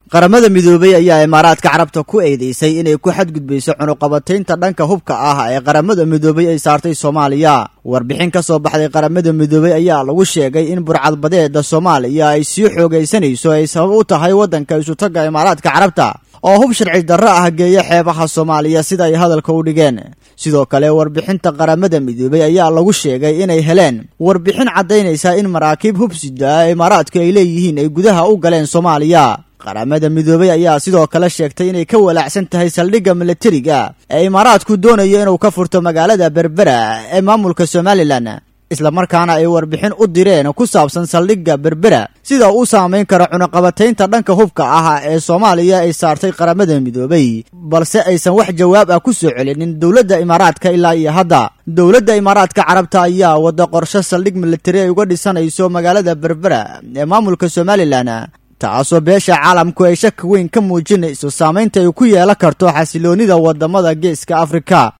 qaramada midoobay ayaa imaaraadka carabta ku eedeysay inay ku xadgudbayso cunuqabataynta dhanka hubka ah ee qaramada midoobay ay saartay soomaaliya warbixin ka soo baxday qaramada midoobay ayaa lagu sheegay in burcadbadeeda soomaaliya ay sii xoogaysanayso ay sabab u tahay waddanka isutagga imaaraadka carabta oo hub sharci darro ah geeya xeebaha soomaaliya sida ay hadalka u dhigeen sidoo kale warbixinta qaramada midoobay ayaa lagu sheegay inay heleen warbixin caddaynaysa in maraakiib hubsida imaaraadku ay leeyihiin ay gudaha u galeen soomaaliya qaramada midoobay ayaa sidoo kale sheegtay inay ka walaacsan tahay saldhigga milatariga ee imaaraadku doonayo inuu ka furto magaalada berbera ee maamulka somalilan islamarkaana ay warbixin u direen ku saabsan saldhigga berbera sida uu saamayn karo cunuqabataynta dhanka hubka ah ee soomaaliya ay saartay qaramada midoobay balse aysan wax jawaab ah ku soo celinin dowladda imaaraadka ilaa iyo hadda dowladda imaaraadka carabta ayaa wadda qorshe saldhig militari ay uga dhisanayso magaalada berbera ee maamulka somalilan taasoo beesha caalamku ay shaki weyn ka muujinayso saamaynta ay ku yeelan karto xasiloonnida waddamada geeska afrika